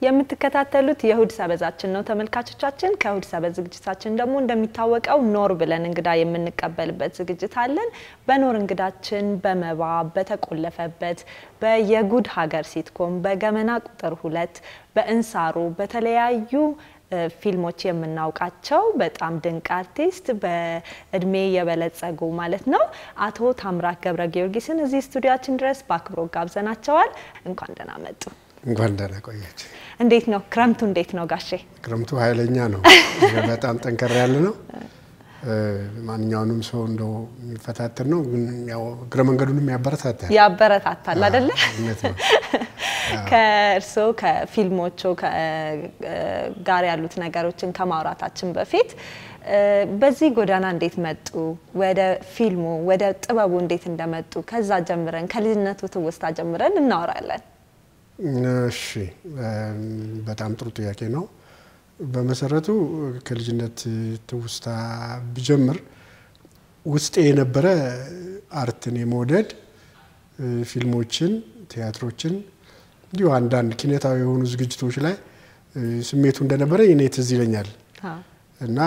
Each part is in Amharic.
የምትከታተሉት የእሁድ ሰበዛችን ነው ተመልካቾቻችን። ከእሁድ ሰበዝ ዝግጅታችን ደግሞ እንደሚታወቀው ኖር ብለን እንግዳ የምንቀበልበት ዝግጅት አለን። በኖር እንግዳችን በመባ በተቆለፈበት፣ በየጉድ ሀገር ሲትኮም፣ በገመና ቁጥር ሁለት፣ በእንሳሮ በተለያዩ ፊልሞች የምናውቃቸው በጣም ድንቅ አርቲስት በእድሜ የበለጸጉ ማለት ነው አቶ ታምራት ገብረ ጊዮርጊስን እዚህ ስቱዲያችን ድረስ በአክብሮት ጋብዘናቸዋል። እንኳን ደህና መጡ። እንኳን ደህና ቆያች። እንዴት ነው ክረምቱ? እንዴት ነው ጋሼ? ክረምቱ ኃይለኛ ነው። በጣም ጠንከር ያለ ነው። ማንኛውንም ሰው እንደው የሚፈታተን ነው፣ ግን ያው እግረ መንገዱንም ያበረታታል ያበረታታል አይደለ? እውነት ነው። ከእርስዎ ከፊልሞቹ ጋር ያሉት ነገሮችን ከማውራታችን በፊት በዚህ ጎዳና እንዴት መጡ? ወደ ፊልሙ ወደ ጥበቡ እንዴት እንደመጡ ከዛ ጀምረን ከልጅነቱ ትውስታ ጀምረን እናወራለን። እሺ፣ በጣም ጥሩ ጥያቄ ነው። በመሰረቱ ከልጅነት ትውስታ ብጀምር ውስጤ የነበረ አርትን የመውደድ ፊልሞችን፣ ቲያትሮችን እንዲሁ አንዳንድ ኪነታዊ የሆኑ ዝግጅቶች ላይ ስሜቱ እንደነበረ እኔ ትዝ ይለኛል እና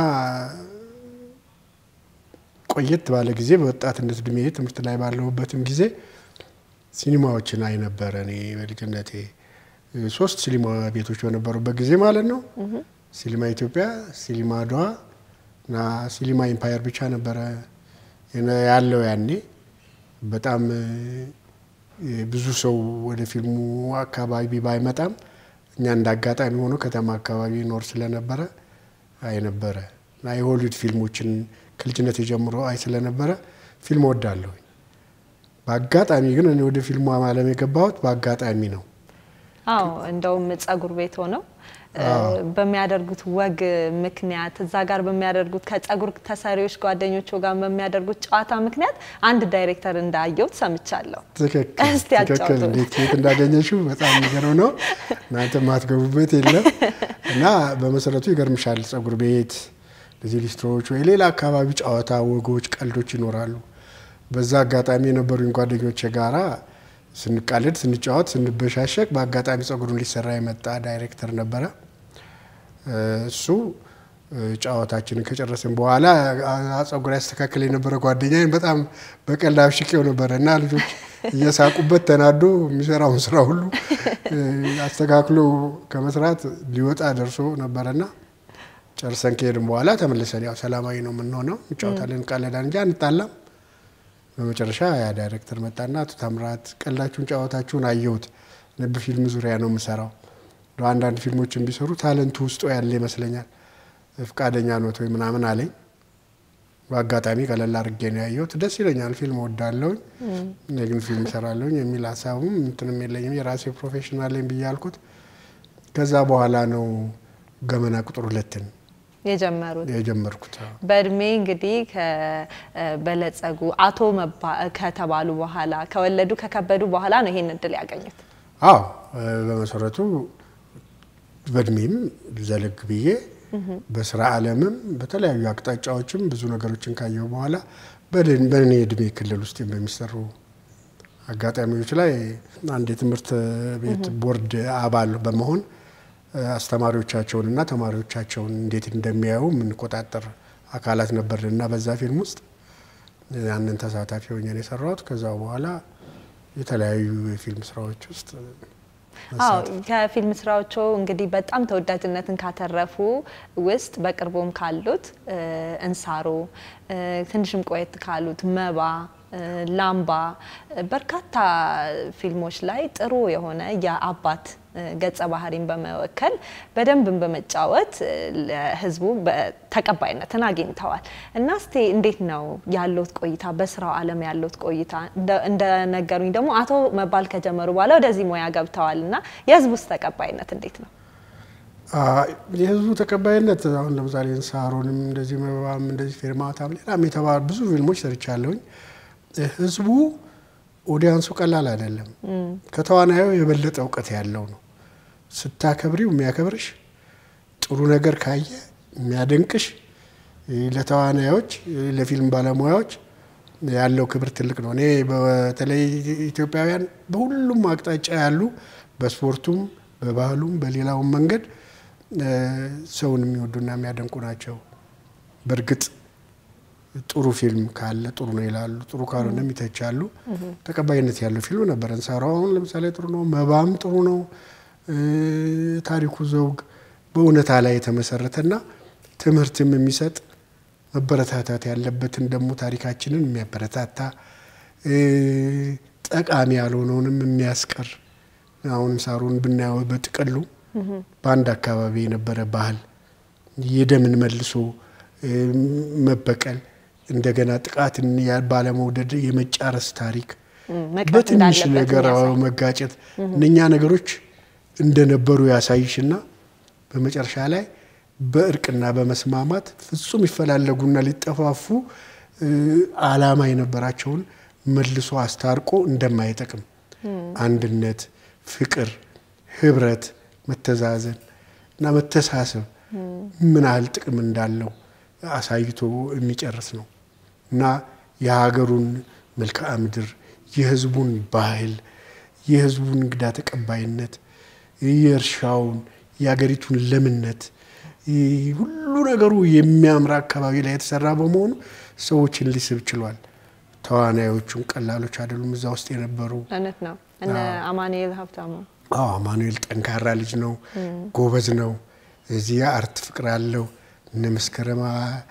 ቆየት ባለ ጊዜ በወጣትነት እድሜ ትምህርት ላይ ባለሁበትም ጊዜ ሲኒማዎችን አይ ነበረ። እኔ በልጅነቴ ሶስት ሲኒማ ቤቶች በነበሩበት ጊዜ ማለት ነው። ሲኒማ ኢትዮጵያ፣ ሲኒማ አድዋ እና ሲኒማ ኢምፓየር ብቻ ነበረ ያለው ያኔ በጣም ብዙ ሰው ወደ ፊልሙ አካባቢ ባይመጣም እኛ እንደ አጋጣሚ ሆኖ ከተማ አካባቢ ኖር ስለነበረ አይ ነበረ እና የሆሊውድ ፊልሞችን ከልጅነት ጀምሮ አይ ስለነበረ ፊልም ወዳለሁ። በአጋጣሚ ግን እኔ ወደ ፊልሙ ዓለም የገባሁት በአጋጣሚ ነው። አዎ እንደውም ጸጉር ቤት ሆነው በሚያደርጉት ወግ ምክንያት እዛ ጋር በሚያደርጉት ከጸጉር ተሰሪዎች ጓደኞቹ ጋር በሚያደርጉት ጨዋታ ምክንያት አንድ ዳይሬክተር እንዳየሁት ሰምቻለሁ። እስቲ ትክክል። ያጫውቱ። እንዴት የት እንዳገኘሽው በጣም የሚገርም ነው። እናንተ ማትገቡበት የለም እና በመሰረቱ ይገርምሻል። ጸጉር ቤት እንደዚህ ሊስትሮዎች ወይ ሌላ አካባቢ ጨዋታ፣ ወጎች፣ ቀልዶች ይኖራሉ። በዛ አጋጣሚ የነበሩኝ ጓደኞቼ ጋራ ስንቃለድ፣ ስንጫወት፣ ስንበሻሸቅ በአጋጣሚ ጸጉሩን ሊሰራ የመጣ ዳይሬክተር ነበረ። እሱ ጨዋታችንን ከጨረስን በኋላ ጸጉር ያስተካክል የነበረ ጓደኛዬን በጣም በቀልድ አብሽቄው ነበረ እና ልጆች እየሳቁበት ተናዶ የሚሰራውን ስራ ሁሉ አስተካክሎ ከመስራት ሊወጣ ደርሶ ነበረና ጨርሰን ከሄድን በኋላ ተመልሰን ያው ሰላማዊ ነው የምንሆነው፣ እንጫወታለን፣ እንቃለዳን እንጂ አንጣላም። በመጨረሻ ያ ዳይሬክተር መጣና አቶ ታምራት ቀላችሁን ጨዋታችሁን አየሁት፣ በፊልም ዙሪያ ነው የምሰራው፣ አንዳንድ ፊልሞችን ቢሰሩ ታለንቱ ውስጡ ያለ ይመስለኛል፣ ፍቃደኛ ኖት ወይ ምናምን አለኝ። በአጋጣሚ ቀለል አድርጌ ነው ያየሁት። ደስ ይለኛል፣ ፊልም ወዳለሁኝ፣ እኔ ግን ፊልም እሰራለሁኝ የሚል ሀሳቡም እንትንም የለኝም፣ የራሴ ፕሮፌሽናል ነኝ ብዬ አልኩት። ከዛ በኋላ ነው ገመና ቁጥር ሁለትን የጀመሩት የጀመርኩት። በእድሜ እንግዲህ ከበለጸጉ አቶ ከተባሉ በኋላ ከወለዱ ከከበዱ በኋላ ነው ይሄን እድል ያገኙት። አዎ በመሰረቱ በእድሜም ዘለግ ብዬ በስራ ዓለምም በተለያዩ አቅጣጫዎችም ብዙ ነገሮችን ካየሁ በኋላ በእኔ እድሜ ክልል ውስጥ በሚሰሩ አጋጣሚዎች ላይ አንድ የትምህርት ቤት ቦርድ አባል በመሆን አስተማሪዎቻቸውን እና ተማሪዎቻቸውን እንዴት እንደሚያዩ የምንቆጣጠር አካላት ነበር እና በዛ ፊልም ውስጥ ያንን ተሳታፊ ሆኜ ነው የሰራሁት። ከዛ በኋላ የተለያዩ የፊልም ስራዎች ውስጥ አዎ ከፊልም ስራዎቹ እንግዲህ በጣም ተወዳጅነትን ካተረፉ ውስጥ በቅርቡም ካሉት እንሳሮ፣ ትንሽም ቆየት ካሉት መባ ላምባ በርካታ ፊልሞች ላይ ጥሩ የሆነ የአባት ገጸ ባህሪን በመወከል በደንብን በመጫወት ለሕዝቡ ተቀባይነትን አግኝተዋል እና እስቲ እንዴት ነው ያለውት ቆይታ በስራው ዓለም ያለውት ቆይታ? እንደነገሩኝ ደግሞ አቶ መባል ከጀመሩ በኋላ ወደዚህ ሙያ ገብተዋል እና የሕዝቡስ ተቀባይነት እንዴት ነው? የህዝቡ ተቀባይነት አሁን ለምሳሌ እንሳሮንም እንደዚህ መባም እንደዚህ ፌርማታም ሌላም የተባሉ ብዙ ፊልሞች ሰርቻለሁኝ። ህዝቡ ኦዲያንሱ ቀላል አይደለም። ከተዋናዩ የበለጠ እውቀት ያለው ነው። ስታከብሪው የሚያከብርሽ፣ ጥሩ ነገር ካየ የሚያደንቅሽ፣ ለተዋናዮች ለፊልም ባለሙያዎች ያለው ክብር ትልቅ ነው። እኔ በተለይ ኢትዮጵያውያን በሁሉም አቅጣጫ ያሉ በስፖርቱም በባህሉም በሌላውም መንገድ ሰውን የሚወዱና የሚያደንቁ ናቸው። በእርግጥ ጥሩ ፊልም ካለ ጥሩ ነው ይላሉ፣ ጥሩ ካልሆነም ይተቻሉ። ተቀባይነት ያለው ፊልም ነበር እንሰራው። አሁን ለምሳሌ ጥሩ ነው፣ መባም ጥሩ ነው። ታሪኩ ዘውግ በእውነታ ላይ የተመሰረተና ትምህርትም የሚሰጥ መበረታታት ያለበትን ደግሞ ታሪካችንን የሚያበረታታ ጠቃሚ ያልሆነውንም የሚያስቀር አሁን ሳሩን ብናየው በጥቅሉ በአንድ አካባቢ የነበረ ባህል የደምን መልሶ መበቀል እንደገና ጥቃትን ባለመውደድ የመጫረስ ታሪክ በትንሽ ነገር መጋጨት እነኛ ነገሮች እንደነበሩ ያሳይሽና በመጨረሻ ላይ በእርቅና በመስማማት ፍጹም ይፈላለጉና ሊጠፋፉ ዓላማ የነበራቸውን መልሶ አስታርቆ እንደማይጠቅም አንድነት፣ ፍቅር፣ ህብረት፣ መተዛዘን እና መተሳሰብ ምን ያህል ጥቅም እንዳለው አሳይቶ የሚጨርስ ነው እና የሀገሩን መልክዓ ምድር፣ የህዝቡን ባህል፣ የህዝቡን እንግዳ ተቀባይነት፣ የእርሻውን፣ የሀገሪቱን ለምነት ሁሉ ነገሩ የሚያምር አካባቢ ላይ የተሰራ በመሆኑ ሰዎችን ሊስብ ችሏል። ተዋናዮቹን ቀላሎች አይደሉም። እዛ ውስጥ የነበሩ እውነት ነው። እነ አማኑኤል ሀብታሙ አዎ፣ አማኑኤል ጠንካራ ልጅ ነው፣ ጎበዝ ነው። እዚህ አርት ፍቅር አለው። እነ መስከረማ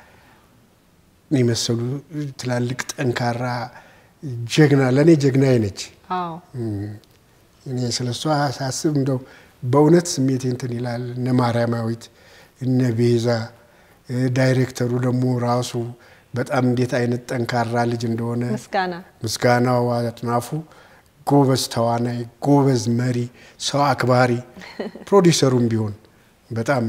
የመሰሉ ትላልቅ ጠንካራ ጀግና፣ ለእኔ ጀግናዬ ነች። እኔ ስለ እሷ ሳስብ እንደው በእውነት ስሜቴ እንትን ይላል። እነ ማርያማዊት እነ ቤዛ ዳይሬክተሩ ደግሞ ራሱ በጣም እንዴት አይነት ጠንካራ ልጅ እንደሆነ ምስጋና ምስጋናው አጥናፉ ጎበዝ ተዋናይ፣ ጎበዝ መሪ፣ ሰው አክባሪ፣ ፕሮዲሰሩም ቢሆን በጣም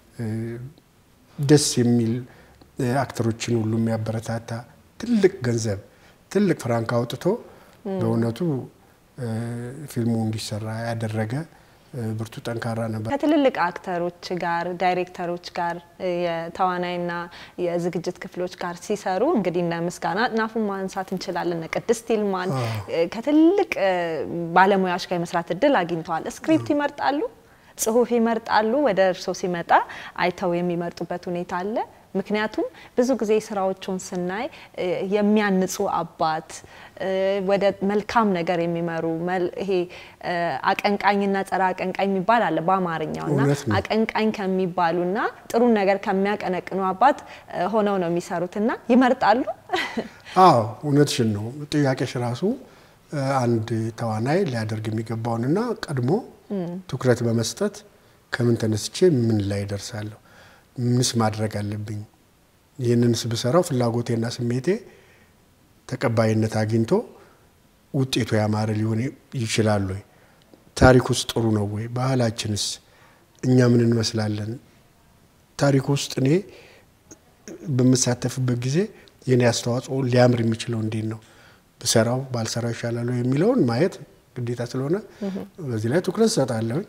ደስ የሚል አክተሮችን ሁሉ የሚያበረታታ ትልቅ ገንዘብ ትልቅ ፍራንክ አውጥቶ በእውነቱ ፊልሙ እንዲሰራ ያደረገ ብርቱ ጠንካራ ነበር። ከትልልቅ አክተሮች ጋር ዳይሬክተሮች ጋር የተዋናይና የዝግጅት ክፍሎች ጋር ሲሰሩ እንግዲህ እነ ምስጋና አጥናፉን ማንሳት እንችላለን። እነ ቅድስት ይልማን ከትልቅ ባለሙያዎች ጋር የመስራት እድል አግኝተዋል። ስክሪፕት ይመርጣሉ፣ ጽሁፍ ይመርጣሉ። ወደ እርስዎ ሲመጣ አይተው የሚመርጡበት ሁኔታ አለ። ምክንያቱም ብዙ ጊዜ ስራዎቹን ስናይ የሚያንጹ አባት ወደ መልካም ነገር የሚመሩ ይሄ አቀንቃኝና ጸረ አቀንቃኝ የሚባል አለ በአማርኛው እና አቀንቃኝ ከሚባሉና ጥሩን ነገር ከሚያቀነቅኑ አባት ሆነው ነው የሚሰሩት እና ይመርጣሉ። አዎ እውነትሽን ነው። ጥያቄሽ ራሱ አንድ ተዋናይ ሊያደርግ የሚገባውንና ቀድሞ ትኩረት በመስጠት ከምን ተነስቼ ምን ላይ ደርሳለሁ ምንስ ማድረግ አለብኝ? ይህንንስ ብሰራው ፍላጎቴና ስሜቴ ተቀባይነት አግኝቶ ውጤቱ ያማረ ሊሆን ይችላል ወይ? ታሪክ ውስጥ ጥሩ ነው ወይ? ባህላችንስ እኛ ምን እንመስላለን? ታሪክ ውስጥ እኔ በምሳተፍበት ጊዜ የኔ አስተዋጽኦ ሊያምር የሚችለው እንዴት ነው? ብሰራው ባልሰራው ይሻላል የሚለውን ማየት ግዴታ ስለሆነ በዚህ ላይ ትኩረት እሰጣለሁኝ።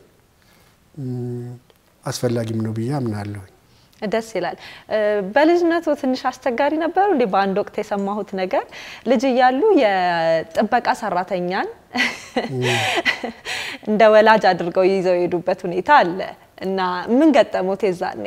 አስፈላጊም ነው ብዬ አምናለሁኝ። ደስ ይላል። በልጅነቱ ትንሽ አስቸጋሪ ነበሩ እንዴ? በአንድ ወቅት የሰማሁት ነገር ልጅ እያሉ የጥበቃ ሰራተኛን እንደ ወላጅ አድርገው ይዘው የሄዱበት ሁኔታ አለ እና ምን ገጠሙት የዛኔ?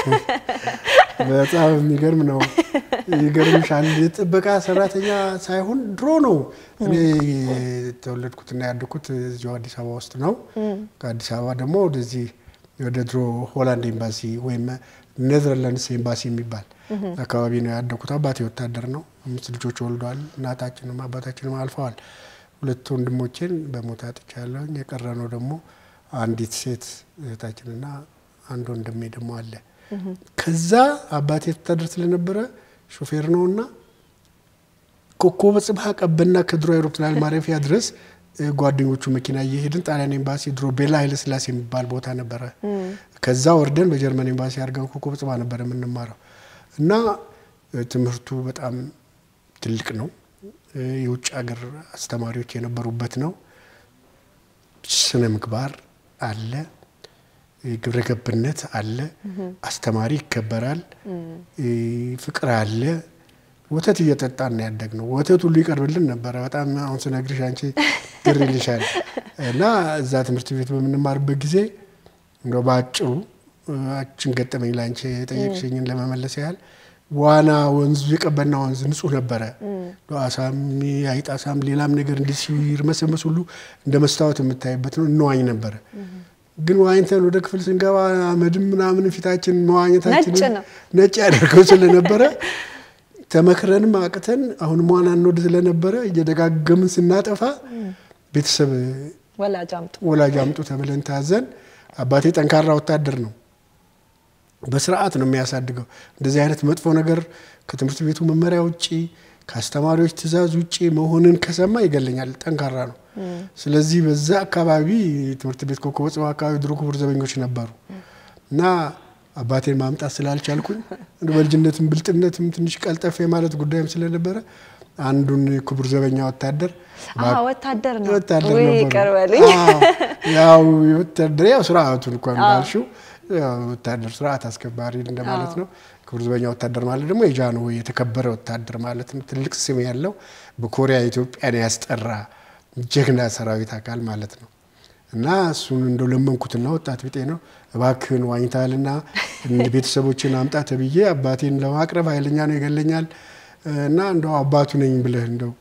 በጣም የሚገርም ነው። ይገርምሻል። የጥበቃ ሰራተኛ ሳይሆን ድሮ ነው። እኔ የተወለድኩትና ያደግኩት እዚሁ አዲስ አበባ ውስጥ ነው። ከአዲስ አበባ ደግሞ ወደዚህ ወደ ድሮ ሆላንድ ኤምባሲ ወይም ኔዘርላንድስ ኤምባሲ የሚባል አካባቢ ነው ያደኩት። አባቴ ወታደር ነው። አምስት ልጆች ወልዷል። እናታችንም አባታችንም አልፈዋል። ሁለት ወንድሞቼን በሞት አጥቻለሁኝ። የቀረ ነው ደግሞ አንዲት ሴት እህታችንና አንድ ወንድሜ ደግሞ አለ። ከዛ አባቴ ወታደር ስለነበረ ሾፌር ነውና ኮከበ ጽባህ ቀበና ከድሮ አውሮፕላን ማረፊያ ድረስ ጓደኞቹ መኪና እየሄድን ጣሊያን ኤምባሲ ድሮ ቤላ ኃይለ ስላሴ የሚባል ቦታ ነበረ። ከዛ ወርደን በጀርመን ኤምባሲ አድርገን ኮከበ ጽባህ ነበር የምንማረው እና ትምህርቱ በጣም ትልቅ ነው። የውጭ ሀገር አስተማሪዎች የነበሩበት ነው። ስነ ምግባር አለ፣ ግብረ ገብነት አለ፣ አስተማሪ ይከበራል፣ ፍቅር አለ። ወተት እየጠጣን ነው ያደግነው። ወተት ሁሉ ይቀርብልን ነበረ። በጣም አሁን ስነግርሽ አንቺ ግር ይልሻል። እና እዛ ትምህርት ቤት በምንማርበት ጊዜ እንደው በአጭሩ አችን ገጠመኝ ላንቺ የጠየቅሽኝን ለመመለስ ያህል ዋና ወንዙ የቀበና ወንዝ ንጹህ ነበረ። አሳም አይጥ አሳም ሌላም ነገር እንዲህ ሲርመሰመስ ሁሉ እንደ መስታወት የምታይበት ነው። እንዋኝ ነበረ። ግን ዋኝተን ወደ ክፍል ስንገባ አመድም ምናምን ፊታችን መዋኘታችን ነጭ ነው። ነጭ ያደርገው ስለነበረ ተመክረንም አቅተን አሁንም ዋና እንወድ ስለነበረ እየደጋገምን ስናጠፋ ቤተሰብ ወላጅ አምጡ። ወላጅ አምጡ ተብለን ታዘን፣ አባቴ ጠንካራ ወታደር ነው። በስርዓት ነው የሚያሳድገው። እንደዚህ አይነት መጥፎ ነገር ከትምህርት ቤቱ መመሪያ ውጭ ከአስተማሪዎች ትዕዛዝ ውጭ መሆንን ከሰማ ይገለኛል። ጠንካራ ነው። ስለዚህ በዛ አካባቢ ትምህርት ቤት ኮከበ ጽባህ አካባቢ ድሮ ክቡር ዘበኞች ነበሩ እና አባቴን ማምጣት ስላልቻልኩኝ እንደ በልጅነትም ብልጥነትም ትንሽ ቀልጠፍ የማለት ጉዳይም ስለነበረ አንዱን ክቡር ዘበኛ ወታደር አዎ ወታደር ነው። ወታደር ወይ ነበሩ። ይቅር በሉኝ። አዎ፣ ያው ወታደር ያው ስርዓቱን እንኳን እንዳልሽው ያው ወታደር ስርዓት አስከባሪ እንደማለት ነው። ክቡር ዘበኛ ወታደር ማለት ደግሞ የጃንሆይ የተከበረ ወታደር ማለት ነው። ትልቅ ስም ያለው በኮሪያ ኢትዮጵያን ያስጠራ ጀግና ሰራዊት አካል ማለት ነው። እና እሱን እንደው ለመንኩትና ወጣት ቢጤ ነው እባክህን ዋኝታልና ቤተሰቦችን አምጣ ተብዬ አባቴን ለማቅረብ ኃይለኛ ነው ይገለኛል እና እንደው አባቱ ነኝ ብለህ እንደው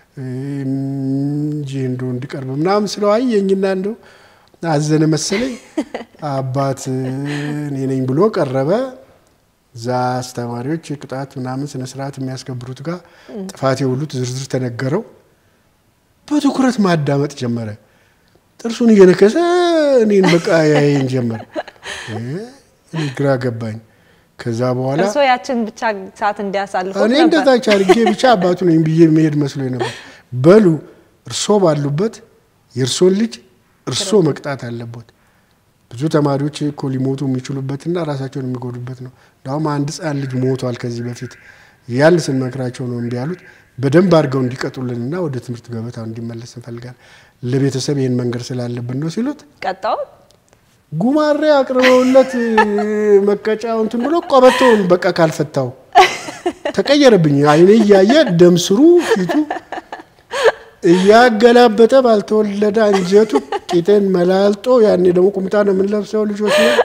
እንጂ እንደው እንዲቀርብ ምናምን ስለው አየኝና እንደው አዘነ መሰለኝ። አባት እኔ ነኝ ብሎ ቀረበ። እዛ አስተማሪዎች የቅጣት ምናምን ስነስርዓት የሚያስከብሩት ጋር ጥፋቴ ሁሉ ዝርዝር ተነገረው። በትኩረት ማዳመጥ ጀመረ። ጥርሱን እየነከሰ እኔን በቃ ያየኝ ጀመር። እኔ ግራ ገባኝ። ከዛ በኋላ እርስዎ ያችን ብቻ ሰዓት እንዲያሳልፉ እኔ ነበር። እንደታች አድርጌ ብቻ አባቱ ነኝ ብዬ መሄድ መስሎኝ ነበር። በሉ እርሶ ባሉበት የእርሶን ልጅ እርሶ መቅጣት አለቦት። ብዙ ተማሪዎች እኮ ሊሞቱ የሚችሉበትና ራሳቸውን የሚጎዱበት ነው። እንዳውም አንድ ሕፃን ልጅ ሞቷል ከዚህ በፊት ያን ስንመክራቸው ነው እምቢ ያሉት። በደንብ አድርገው እንዲቀጡልንና ወደ ትምህርት ገበታው እንዲመለስ እንፈልጋለን። ለቤተሰብ ይህን መንገድ ስላለብን ነው ሲሉት ቀጣው ጉማሬ አቅርበውለት መቀጫው እንትን ብሎ ቆበቶውን በቃ ካልፈታው ተቀየረብኝ። አይኔ እያየ ደም ስሩ ፊቱ እያገላበጠ ባልተወለደ አንጀቱ ቂጤን መላልጦ ያኔ ደግሞ ቁምጣ ነው የምንለብሰው ልጆች ነው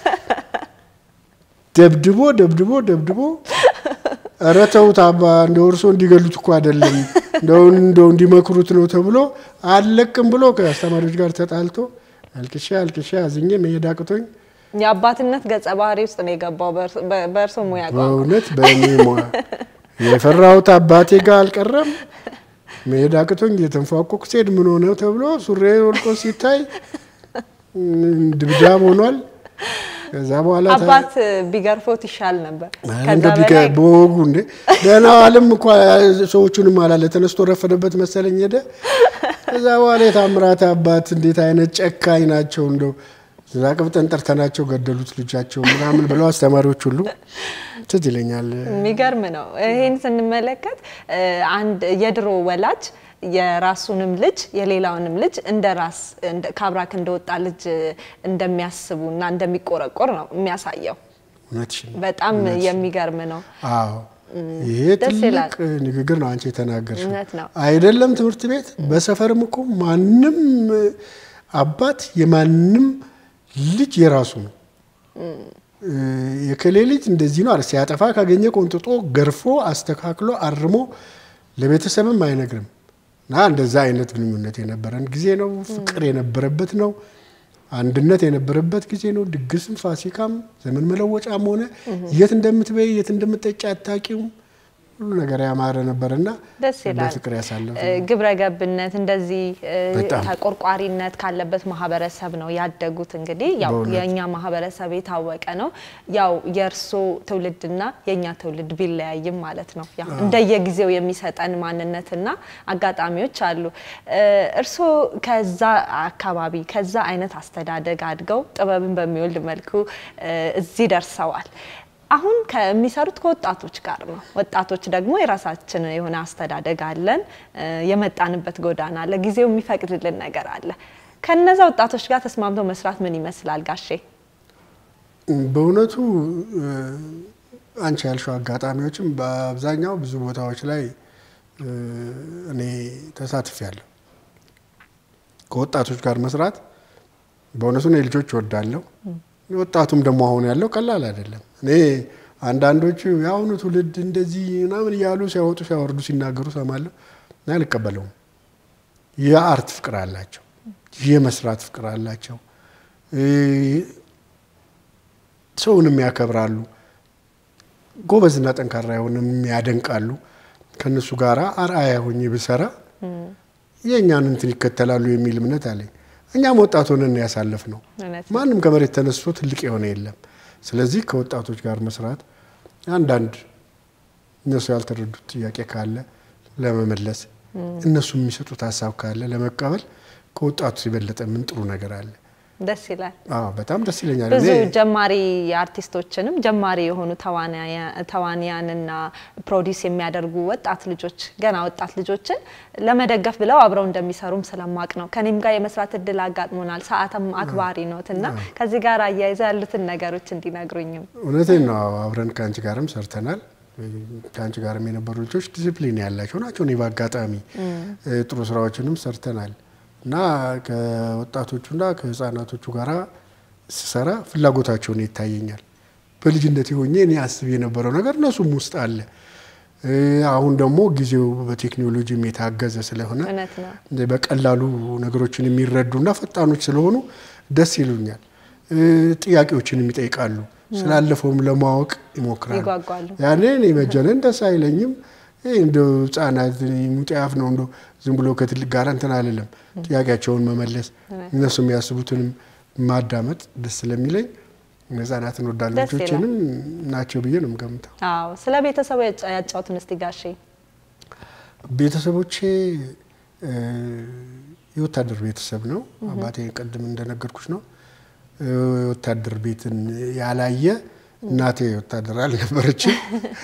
ደብድቦ ደብድቦ ደብድቦ ኧረ ተውት አባ እንደው እርሶ እንዲገሉት እኮ አይደለም እንደው እንደው እንዲመክሩት ነው ተብሎ አልለቅም ብሎ ከአስተማሪዎች ጋር ተጣልቶ አልቅሻ አልቅሻ አዝኜ መሄድ አቅቶኝ የአባትነት ገጸ ባህሪ ውስጥ ነው የገባው በእርሶ- በ- በእርሶ ሙያ ቋንቋ። በእውነት በእኔ ሙያ የፈራሁት አባቴ ጋር አልቀረም። መሄድ አቅቶኝ እየተንፏቆቅ ስሄድ ምን ሆነ ተብሎ ሱሬ ወልቆ ሲታይ ም፣ ድብዳብ ሆኗል። ከዛ በኋላ ታ- አባት ቢገርፎት ይሻል ነበር። አረ ከዛ እንደው ቢገ በላይ በወጉ እንዴ ደህና ዋልም እኮ ሰዎቹንም አላለ ተነስቶ ረፈደበት መሰለኝ ሄደ። ከዛ በኋላ የታምራት አባት እንዴት አይነት ጨካኝ ናቸው እንደው እዛ ቅብጠን ጠርተናቸው ገደሉት ልጃቸው ምናምን ብለው አስተማሪዎች ሁሉ ትዝ ይለኛል። የሚገርም ነው። ይህን ስንመለከት እ፣ አንድ የድሮ ወላጅ የራሱንም ልጅ የሌላውንም ልጅ እንደ ራስ እንደ- ከአብራክ እንደወጣ ልጅ እንደሚያስቡ እና እንደሚቆረቆር ነው የሚያሳየው። እውነትሽን ነው። በጣም የሚገርም ነው። አዎ ይሄ ደስ ይላል። ትልቅ ንግግር ነው አንቺ የተናገርሽው። እውነት ነው። አይደለም ትምህርት ቤት በሰፈርም እኮ ማንም አባት የማንም ልጅ የራሱ ነው። የከሌ ልጅ እንደዚህ ነው አለ ሲያጠፋ ካገኘ ቆንጥጦ ገርፎ አስተካክሎ አርሞ ለቤተሰብም አይነግርም። እና እንደዛ አይነት ግንኙነት የነበረን ጊዜ ነው። ፍቅር የነበረበት ነው። አንድነት የነበረበት ጊዜ ነው። ድግስም ፋሲካም ዘመን መለወጫም ሆነ የት እንደምትበይ የት እንደምትጠጪ አታውቂውም። ሁሉ ነገር ያማረ ነበርና ደስ ይላል። በፍቅር ያሳለፍ እ፣ ግብረ ገብነት እንደዚህ እ፣ በጣም። ተቆርቋሪነት ካለበት ማህበረሰብ ነው ያደጉት። እንግዲህ ያው በእውነት። የእኛ ማህበረሰብ የታወቀ ነው። ያው የእርሶ ትውልድና የእኛ ትውልድ ቢለያይም ማለት ነው ያው እንደየጊዜው የሚሰጠን ማንነትና አጋጣሚዎች አሉ። እ፣ እርሶ ከዛ አካባቢ ከዛ አይነት አስተዳደግ አድገው ጥበብን በሚወልድ መልኩ እ፣ እዚህ ደርሰዋል። አሁን ከሚሰሩት ከወጣቶች ጋር ነው። ወጣቶች ደግሞ የራሳችን የሆነ አስተዳደግ አለን፣ እ፣ የመጣንበት ጎዳና አለ፣ ጊዜው የሚፈቅድልን ነገር አለ። ከነዛ ወጣቶች ጋር ተስማምቶ መስራት ምን ይመስላል ጋሼ? በእውነቱ እ፣ አንቺ ያልሽው አጋጣሚዎችም በአብዛኛው ብዙ ቦታዎች ላይ እኔ ተሳትፌያለሁ። ከወጣቶች ጋር መስራት በእውነቱ እኔ ልጆች እወዳለሁ። ወጣቱም ደግሞ አሁን ያለው ቀላል አይደለም። እኔ አንዳንዶቹ የአሁኑ ትውልድ እንደዚህ ምናምን እያሉ ሲያወጡ ሲያወርዱ ሲናገሩ ሰማለሁ እና አልቀበለውም። የአርት ፍቅር አላቸው፣ የመስራት ፍቅር አላቸው፣ ሰውንም ያከብራሉ፣ ጎበዝና ጠንካራ የሆንም ያደንቃሉ። ከእነሱ ጋር አርአያ ሆኜ ብሰራ የእኛን እንትን ይከተላሉ የሚል እምነት አለኝ። እኛም ወጣት ሆነን ያሳለፍ ነው። ማንም ከመሬት ተነስቶ ትልቅ የሆነ የለም። ስለዚህ ከወጣቶች ጋር መስራት አንዳንድ እነሱ ያልተረዱት ጥያቄ ካለ ለመመለስ እነሱ የሚሰጡት ሀሳብ ካለ ለመቀበል ከወጣቱ የበለጠ ምን ጥሩ ነገር አለ? ደስ ይላል። አዎ በጣም ደስ ይለኛል። ብዙ እኔ ጀማሪ አርቲስቶችንም ጀማሪ የሆኑ ተዋንያንና ፕሮዲስ የሚያደርጉ ወጣት ልጆች ገና ወጣት ልጆችን ለመደገፍ ብለው አብረው እንደሚሰሩም ስለማቅ ነው። ከኔም ጋር የመስራት እድል አጋጥሞናል። ሰዓትም አክባሪ ኖት እና ከዚህ ጋር አያይዘ ያሉትን ነገሮች እንዲነግሩኝም። እውነቴን ነው። አብረን ከአንቺ ጋርም ሰርተናል። ከአንቺ ጋርም የነበሩ ልጆች ዲሲፕሊን ያላቸው ናቸው። እኔ በአጋጣሚ ጥሩ ስራዎችንም ሰርተናል እና ከወጣቶቹና ከህፃናቶቹ ጋር ስሰራ ፍላጎታቸውን ይታየኛል። በልጅነት ሆኜ እኔ አስብ የነበረው ነገር እነሱም ውስጥ አለ። አሁን ደግሞ ጊዜው በቴክኖሎጂም የታገዘ ስለሆነ እውነት ነው። በቀላሉ ነገሮችን የሚረዱና ፈጣኖች ስለሆኑ ደስ ይሉኛል። ጥያቄዎችንም ይጠይቃሉ። ስላለፈውም ለማወቅ ይሞክራሉ። ይጓጓሉ። ያኔ እኔ መጀነን ደስ አይለኝም። ይህ እንደ ህጻናት ሙጤያፍ ነው እንደ ዝም ብሎ ከትልቅ ጋር እንትን አልልም። ጥያቄያቸውን መመለስ እነሱ የሚያስቡትንም ማዳመጥ ደስ ስለሚለኝ ህጻናትን ወዳሉ ደስ ይላል። ልጆችንም ናቸው ብዬ ነው የምገምተው። አዎ ስለ ቤተሰቡ ያጫ- ያጫውቱን እስቲ ጋሼ። ቤተሰቦቼ እ፣ የወታደር ቤተሰብ ነው። አባቴ ቅድም እንደነገርኩሽ ነው። እ፣ የወታደር ቤትን ያላየ እናቴ ወታደር አልነበረችም።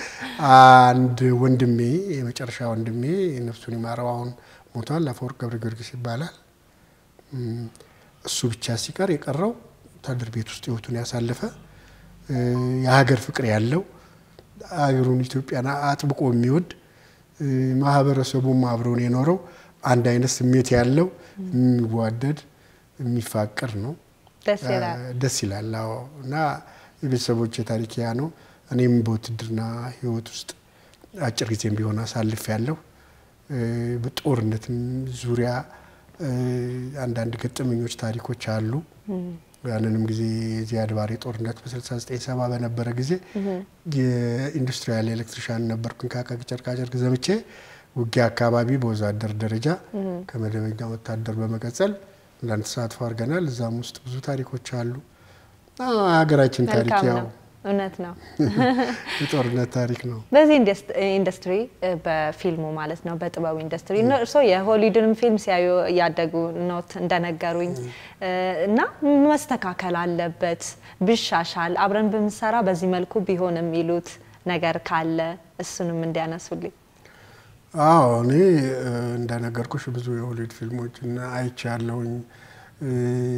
አንድ ወንድሜ የመጨረሻ ወንድሜ ነፍሱን ይማረው አሁን ሞቷል። አፈወርቅ ገብረ ጊዮርጊስ ይባላል። እም፣ እሱ ብቻ ሲቀር የቀረው ወታደር ቤት ውስጥ ህይወቱን ያሳለፈ እ፣ የሀገር ፍቅር ያለው ሀገሩን ኢትዮጵያን አጥብቆ የሚወድ እ፣ ማህበረሰቡም አብረውን የኖረው አንድ አይነት ስሜት ያለው የሚዋደድ የሚፋቅር ነው። ደስ ይላል። ደስ ይላል። አዎ። እና የቤተሰቦች ታሪክ ያ ነው። እኔም በውትድርና ህይወት ውስጥ አጭር ጊዜም ቢሆን አሳልፍ ያለው በጦርነትም ዙሪያ እ፣ አንዳንድ ገጠመኞች ታሪኮች አሉ። ያንንም ጊዜ የዚያድ ባሬ ጦርነት በ69 ሰባ በነበረ ጊዜ የኢንዱስትሪያል ኤሌክትሪሻን ነበርኩኝ። ከአቃቂ ጨርቃጨርቅ ዘምቼ ውጊያ አካባቢ በወዛደር ደረጃ ከመደበኛ ወታደር በመቀጠል አንዳንድ ተሳትፎ አድርገናል። እዛም ውስጥ ብዙ ታሪኮች አሉ። አዎ፣ ሀገራችን ታሪክ መልካም ያው ነው። እውነት ነው። የጦርነት ታሪክ ነው። በዚህ ኢንደስ- ኢንዱስትሪ እ፣ በፊልሙ ማለት ነው በጥበቡ ኢንዱስትሪ እነ- እርስዎ የሆሊውድንም ፊልም ሲያዩ እያደጉ ኖት እንደነገሩኝ እ፣ እና መስተካከል አለበት ቢሻሻል፣ አብረን ብንሰራ በዚህ መልኩ ቢሆን የሚሉት ነገር ካለ እሱንም እንዲያነሱልኝ። አዎ እኔ እ፣ እንደነገርኩሽ ብዙ የሆሊውድ ፊልሞችን አይቻለሁኝ። እ፣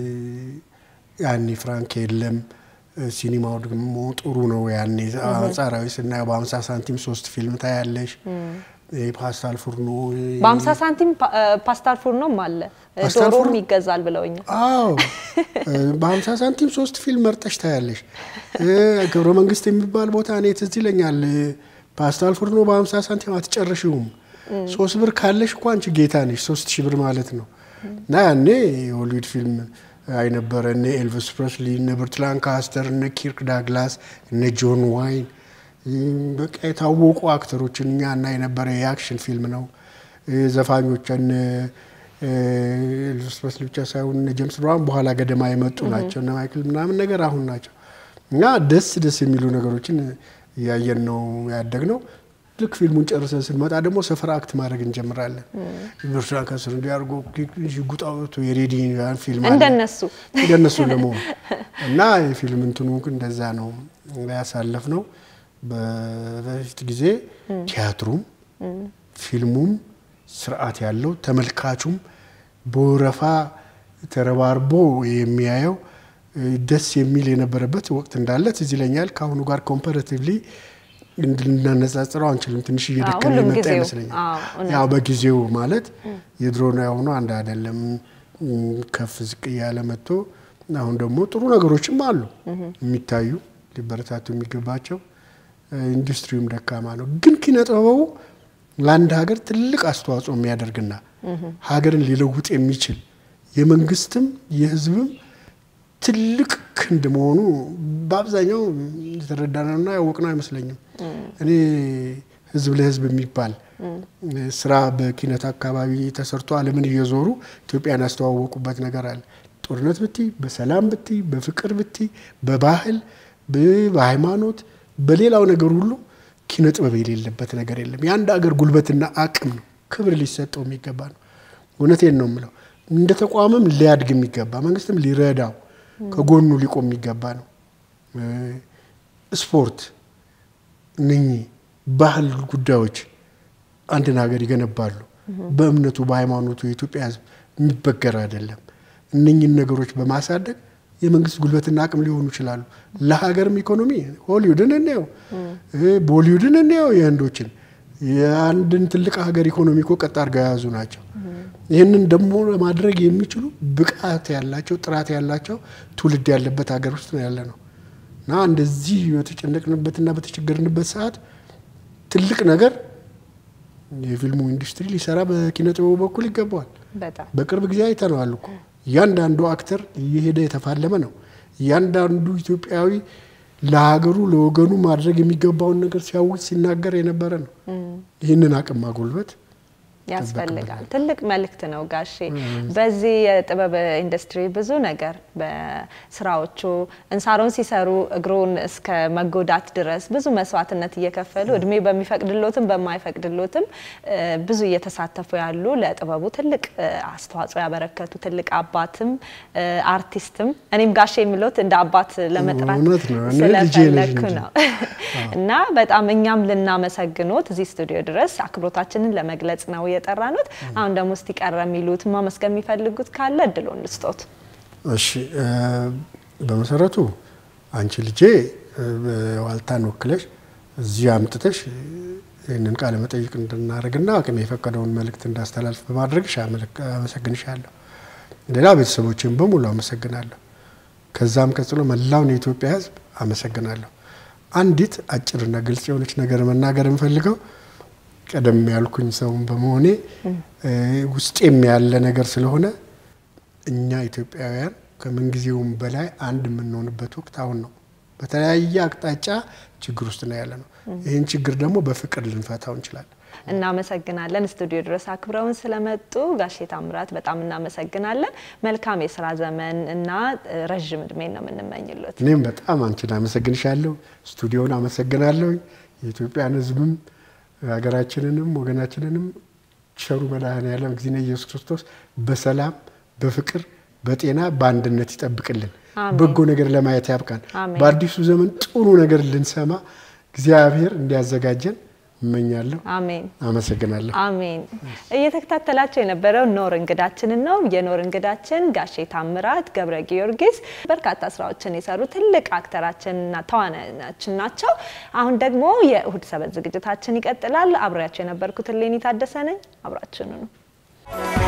ያኔ ፍራንክ የለም እ፣ ሲኒማው ደግሞ ጥሩ ነው። ያኔ አንጻራዊ ስናየው በሀምሳ ሳንቲም ሶስት ፊልም ታያለሽ። ፓስታል ፉርኖ በአምሳ ሳንቲም ፓ- እ፣ ፓስታል ፉርኖም አለ እ፣ ፓስታል ዶሮም ፉርኖ? ይገዛል ብለውኛል። አዎ በሀምሳ ሳንቲም ሶስት ፊልም መርጠሽ ታያለሽ። እ፣ ገብረ መንግስት የሚባል ቦታ እኔ ትዝ ይለኛል። እ፣ ፓስታል ፉርኖ በሀምሳ ሳንቲም አትጨርሽውም። ሶስት ብር ካለሽ እኮ አንቺ ጌታ ነሽ። ሶስት ሺህ ብር ማለት ነው። እና ያኔ የሆሊውድ ፊልም አይነበረ እነ ኤልቪስ ፕሬስሊ፣ እነ ብርት ላንካስተር፣ እነ ኪርክ ዳግላስ፣ እነ ጆን ዋይን እም፣ በቃ የታወቁ አክተሮችን እኛ እና የነበረ የአክሽን ፊልም ነው። እ፣ ዘፋኞች እነ እ፣ ኤልቪስ ፕሬስሊ ብቻ ሳይሆን እነ ጄምስ ብራውን በኋላ ገደማ የመጡ ናቸው። እነ ማይክል ምናምን ነገር አሁን ናቸው። እና ደስ ደስ የሚሉ ነገሮችን እያየን ነው ያደግ ነው። ልክ ፊልሙን ጨርሰን ስንመጣ ደግሞ ሰፈር አክት ማድረግ እንጀምራለን። ብርቱካን ከስር እንዲያርጎ ሽጉጥ አውጥቶ የሬዲ ያን ፊልም አለ እንደነሱ እንደነሱ ለመሆን እና የፊልም እንትኑ እንደዛ ነው ያሳለፍ ነው። በፊት ጊዜ ቲያትሩም ፊልሙም ስርዓት ያለው ተመልካቹም በወረፋ ተረባርቦ የሚያየው እ፣ ደስ የሚል የነበረበት ወቅት እንዳለ ትዝ ይለኛል። ከአሁኑ ጋር ኮምፓራቲቭሊ ልናነጻጽረው አንችልም። ትንሽ እየደከመ ሁሉም የመጣ ጊዜው፣ ይመስለኛል። አዎ፣ እውነት ያው በጊዜው ማለት የድሮና የአሁኑ አንድ አይደለም። ከፍ ዝቅ እያለ መጥቶ አሁን ደግሞ ጥሩ ነገሮችም አሉ የሚታዩ ሊበረታቱ የሚገባቸው። ኢንዱስትሪውም ደካማ ነው፣ ግን ኪነ ጥበቡ ለአንድ ሀገር ትልቅ አስተዋጽኦ የሚያደርግና ሀገርን ሊለውጥ የሚችል የመንግስትም የሕዝብም ትልቅ ክንድ መሆኑ በአብዛኛው የተረዳነውና ያወቅነው አይመስለኝም። እኔ ህዝብ ለህዝብ የሚባል ስራ በኪነት አካባቢ ተሰርቶ ዓለምን እየዞሩ ኢትዮጵያን ያስተዋወቁበት ነገር አለ። ጦርነት ብቲ፣ በሰላም ብቲ፣ በፍቅር ብቲ፣ በባህል በሃይማኖት፣ በሌላው ነገር ሁሉ ኪነ ጥበብ የሌለበት ነገር የለም። የአንድ አገር ጉልበትና አቅም ነው፣ ክብር ሊሰጠው የሚገባ ነው። እውነቴን ነው የምለው። እንደ ተቋምም ሊያድግ የሚገባ መንግስትም ሊረዳው ከጎኑ ሊቆም የሚገባ ነው። ስፖርት፣ እነኚህ ባህል ጉዳዮች አንድን ሀገር ይገነባሉ። በእምነቱ በሃይማኖቱ የኢትዮጵያ ሕዝብ የሚበገር አይደለም። እነኚህን ነገሮች በማሳደግ የመንግስት ጉልበትና አቅም ሊሆኑ ይችላሉ። ለሀገርም ኢኮኖሚ ሆሊውድን እንየው፣ ቦሊውድን እንየው፣ የህንዶችን የአንድን ትልቅ ሀገር ኢኮኖሚ እኮ ቀጥ አድርገው የያዙ ናቸው። ይህንን ደግሞ ለማድረግ የሚችሉ ብቃት ያላቸው ጥራት ያላቸው ትውልድ ያለበት ሀገር ውስጥ ነው ያለ ነው እና እንደዚህ በተጨነቅንበትና በተቸገርንበት ሰዓት ትልቅ ነገር የፊልሙ ኢንዱስትሪ ሊሰራ በኪነ ጥበቡ በኩል ይገባዋል። በጣም በቅርብ ጊዜ አይተነዋል እኮ እያንዳንዱ አክተር እየሄደ የተፋለመ ነው። እያንዳንዱ ኢትዮጵያዊ ለሀገሩ ለወገኑ ማድረግ የሚገባውን ነገር ሲያውጅ ሲናገር የነበረ ነው። ይህንን አቅም ማጎልበት ያስፈልጋል። ትልቅ መልእክት ነው ጋሼ። በዚህ የጥበብ ኢንዱስትሪ ብዙ ነገር በስራዎቹ እንሳሮን ሲሰሩ እግሩን እስከ መጎዳት ድረስ ብዙ መስዋዕትነት እየከፈሉ እድሜ በሚፈቅድሎትም በማይፈቅድሎትም ብዙ እየተሳተፉ ያሉ ለጥበቡ ትልቅ አስተዋጽኦ ያበረከቱ ትልቅ አባትም አርቲስትም እኔም ጋሼ የሚሉት እንደ አባት ለመጥራት እውነት ነው። እኔ ልጄ ነሽ ስለፈለግኩ እንጂ። ነው እና በጣም እኛም ልናመሰግኖት እዚህ ስቱዲዮ ድረስ አክብሮታችንን ለመግለጽ ነው የጠራኑት። አሁን ደግሞ እስቲ ቀረ የሚሉት ማመስገን የሚፈልጉት ካለ እድሉን ልስጦት። እሺ እ በመሰረቱ አንቺ ልጄ እ ዋልታን ወክለሽ እዚህ አምጥተሽ ይህንን ቃለ መጠይቅ እንድናደርግና አቅም የፈቀደውን መልእክት እንዳስተላልፍ በማድረግሽ አመለክ- አመሰግንሻለሁ። ሌላ ቤተሰቦችን በሙሉ አመሰግናለሁ። ከዛም ቀጥሎ መላውን የኢትዮጵያ ሕዝብ አመሰግናለሁ። አንዲት አጭርና ግልጽ የሆነች ነገር መናገር የምፈልገው ቀደም ያልኩኝ ሰውን በመሆኔ እ ውስጤም ያለ ነገር ስለሆነ እኛ ኢትዮጵያውያን ከምንጊዜውም በላይ አንድ የምንሆንበት ወቅት አሁን ነው። በተለያየ አቅጣጫ ችግር ውስጥ ነው ያለ ነው። ይህን ችግር ደግሞ በፍቅር ልንፈታው እንችላለን። እናመሰግናለን። ስቱዲዮ ድረስ አክብረውን ስለመጡ ጋሼ ታምራት በጣም እናመሰግናለን። መልካም የስራ ዘመን እና ረዥም እድሜ ነው የምንመኝሎት። እኔም በጣም አንቺን አመሰግንሻለሁ። ስቱዲዮን አመሰግናለሁ። የኢትዮጵያን ሕዝብም ሀገራችንንም ወገናችንንም ቸሩ መድኃኔዓለም እግዚእነ ኢየሱስ ክርስቶስ በሰላም በፍቅር በጤና በአንድነት ይጠብቅልን። አሜን። በጎ ነገር ለማየት ያብቃን። አሜን። በአዲሱ ዘመን ጥሩ ነገር ልንሰማ እግዚአብሔር እንዲያዘጋጀን እመኛለሁ። አሜን አመሰግናለሁ። አሜን። እየተከታተላቸው የነበረው ኖር እንግዳችንን ነው። የኖር እንግዳችን ጋሼ ታምራት ገብረ ጊዮርጊስ በርካታ ስራዎችን የሰሩ ትልቅ አክተራችንና ተዋናያችን ናቸው። አሁን ደግሞ የእሁድ ሰበት ዝግጅታችን ይቀጥላል። አብሬያቸው የነበርኩት ሌኒ ታደሰ ነኝ። አብራችሁኑ ነው